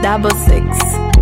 double six.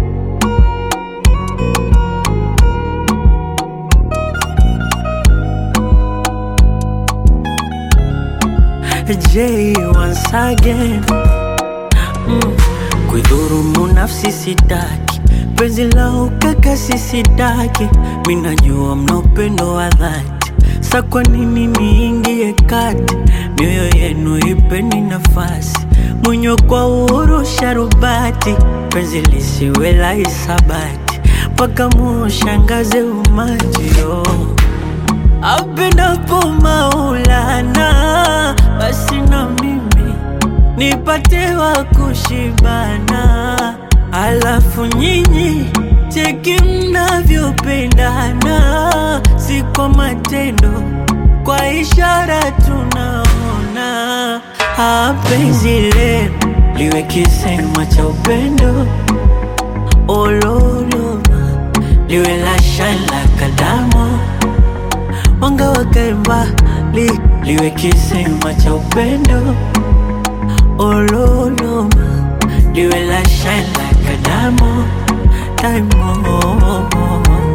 J once again mm. Kuidhurumu nafsi sitaki, penzi la ukaka sisitaki, minajua mna upendo wa dhati, sa kwa nini niingie kati? Mioyo yenu ipeni nafasi, mwenye kwa uhuru sharubati, penzi lisiwe la hisabati, mpaka mushangaze umati oh. Apendapo Maulana, basi na mimi nipate wa kushibana, alafu nyinyi cheki mnavyopendana, si kwa matendo, kwa ishara tunaona. Ah, penzi lenu liwe kisema cha upendo, ololoma liwe la shine like a diamond mwanga wakae mbali, liwe kisema cha upendo ololoma, liwe la shine like a diamond, diamond.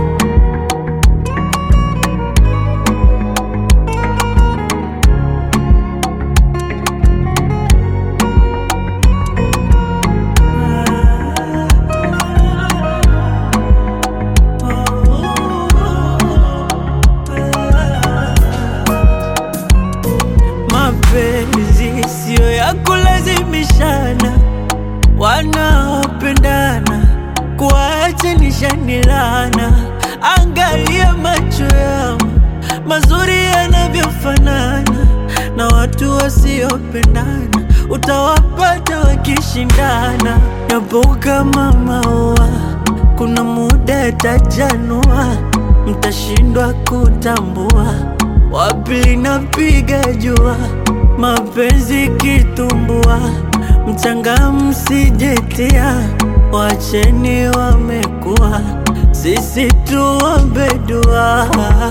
Mapenzi siyo ya kulazimishana, wanaopendana kuachanisha lana. Angalia macho yao mazuri yanavyofanana, na watu wasiopendana utawapata wakishindana. Yapo kama maua, kuna muda yatajanua, mtashindwa kutambua wapi linapiga jua, mapenzi kitumbua, mchanga msijetia, wacheni wamekuwa, sisi tuombe dua.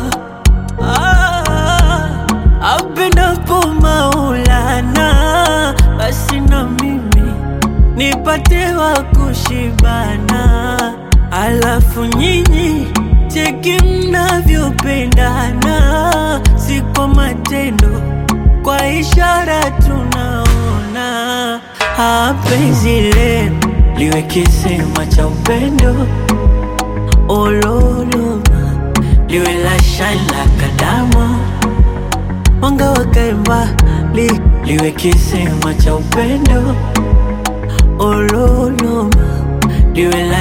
Ah, apendapo Maulana, basi na mimi nipate wa kushibana, alafu nyinyi cheki mnavyopendana, si kwa matendo, kwa ishara tunaona. Ah, penzi lenu liwe kisema cha upendo, ololoma liwe la shine like a diamond, mwanga wakae mbali, liwe kisema cha upendo, ololoma liwe la